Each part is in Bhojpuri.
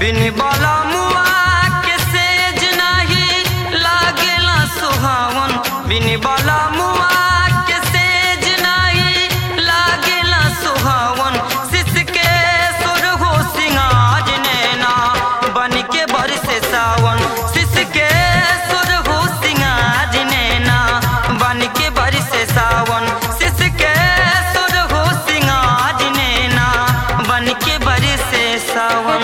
बिन बाला मुआ के सेज नाही लागेला सुहावन बिन बाला मुआ के सेज नाही लागेला सुहावन सिस के सुर हो सिंगाज नैना बन के बरसे सावन सिस के सुर हो सिंगाज नैना बन के बरसे सावन सिस के सुर हो सिंगाज नैना बन के बरसे सावन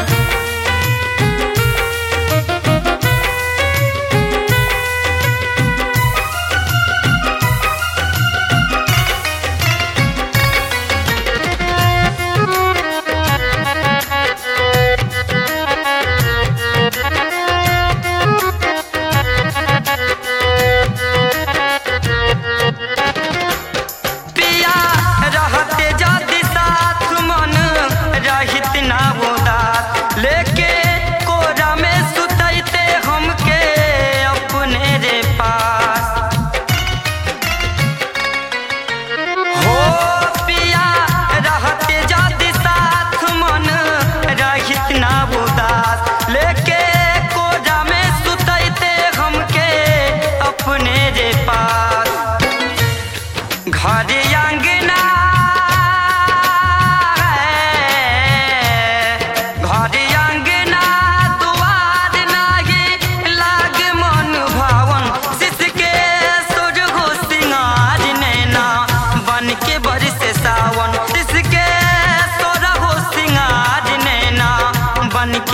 पिया रहते जाति साथ मन रहित ना उदास लेके कोरा में सुतैते हमके अपने रे पास हो पिया रहते जाति साथ मन रहित ना उदास लेके कोरा में सुतैते हमके अपने रे पास घर अंगना घर अंगना दुआर लागे लागे मन भावन सिसके सुर हो सिंगार नैना बन के बरसे सावन सिसके सुर हो सिंगार नैना बन